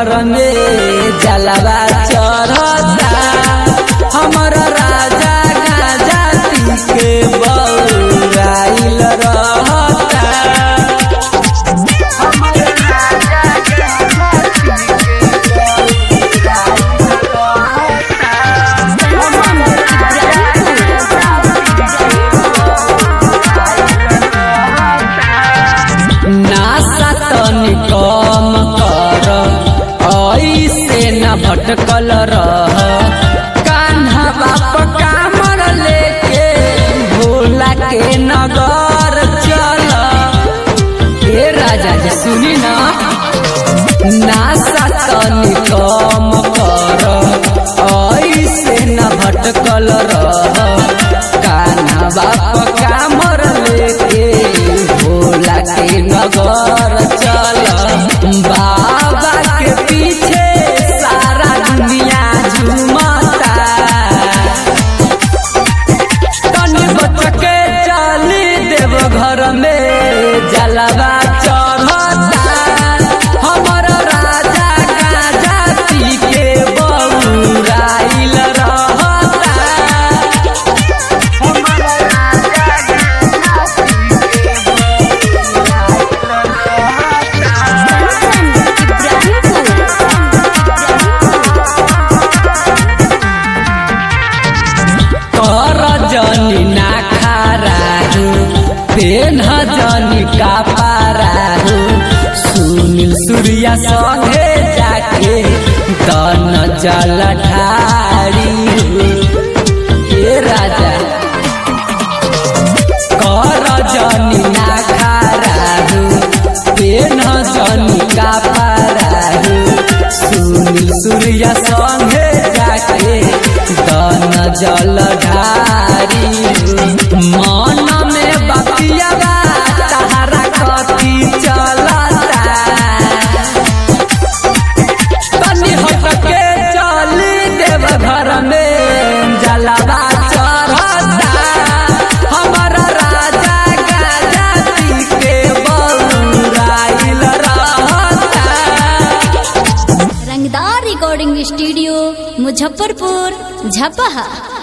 घर में जलवा चढ़ता हमर राजा गाजा पी के बउराइल रहता नासा तनी कम कर ऐसे न भटकल रह कान्हा बाप कामर लेके भोला के नगर चल हे राजा जी सुनी ना नासा तनी कम कर ऐसे न भटकल रह कान्हा बाप कामर लेके भोला के नगर चल बाबा के पीछे सारा दुनिया झूमता तनी बच के चली देव घर में जलवा चढ़ता हमर राजा गाजा पी के बउराइल रहता कर जनी ना खाराहु पेन जनी का पाराहु सुनील सूर्या संगे जाके दन जल ढारी हे राजा कर जनी ना खाराहु पेन जनी का पाराहु सुनील सूर्या संगे जाके दन जल ढारी मन में बतिया तहरा कथी चलता तनी हटके चली देव घर में जलवा चढ़ता हमर राजा गाजा पी के बउराइल रहता रंगदार रिकॉर्डिंग स्टूडियो मुजफ्फरपुर झपहा